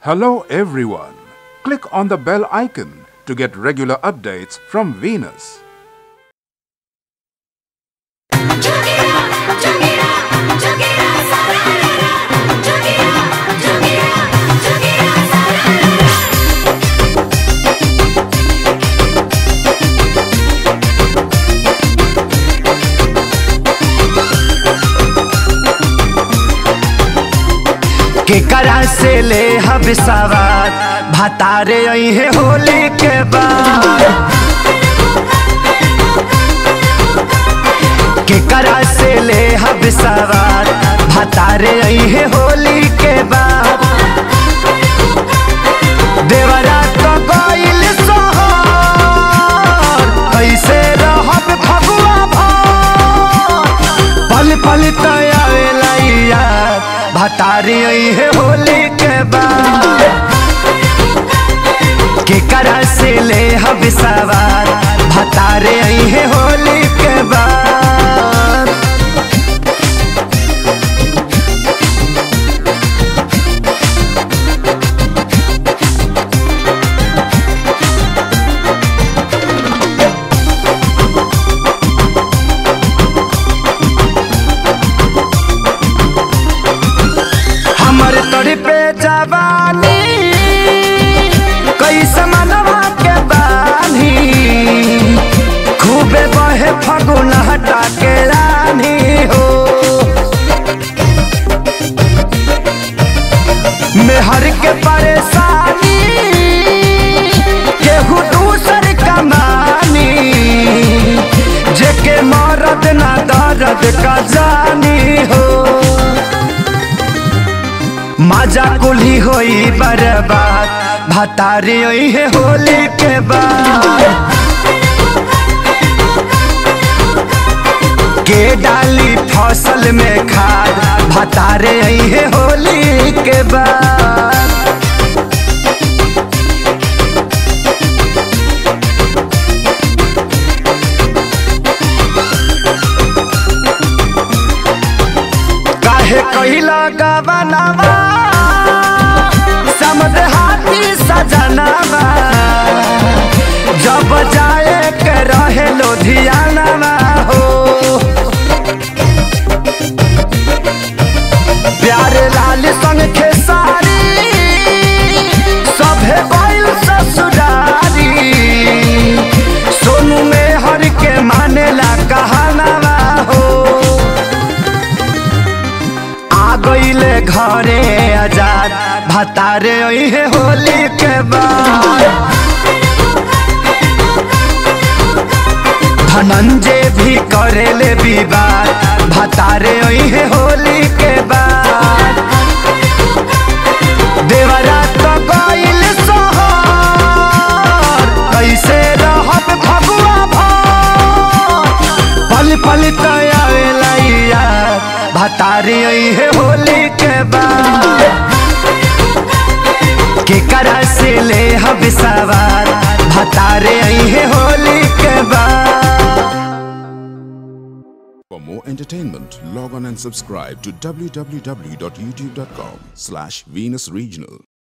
Hello, everyone. Click on the bell icon to get regular updates from Venus. केकरा से ले हब सवार भतारे अहे होली के बाद केकरा से ले हब सवार भतारे अहे होली के बाद देवरा तो गइल सोहर कैसे रहब फगुआ भर पल पल तयावेला यार भतारी है होली के बाद केकरा से ले हब सवार भतारे है होली के बाद हमर तोरी पे जवानी कैसे मनवा के बानी खूबे बहे फगुन हटा के रानी हो मेहर के परेशानी केहू दूसर कमानी जेके मरद ना दर्द का जानी हो मजा कुली होई बर्बाद भतारी होई है होली के बाद के डाली फसल में खाद भतारे आई है होली के बाद काहे कहिला गवनवा समद हाथी सजनवा जब जाए के रहे लोधियानवा हो प्यारे लाल संग खेसारी सभे गइल ससुरारी सोनू में हर के मानेला कहानवा हो आ गईले घरे आजाद भतारे है होली के बाद धनंजय भी करेले विवाद भतारे है होली के बाद देवरा तो गइल सोहर कैसे रहब फगुआ भर पल पल तयावेला यार भतारी है होली के बाद केकरा से ले हब सवार भतारे है होली के बाद For more entertainment, log on and subscribe to www.youtube.com slash Venus Regional.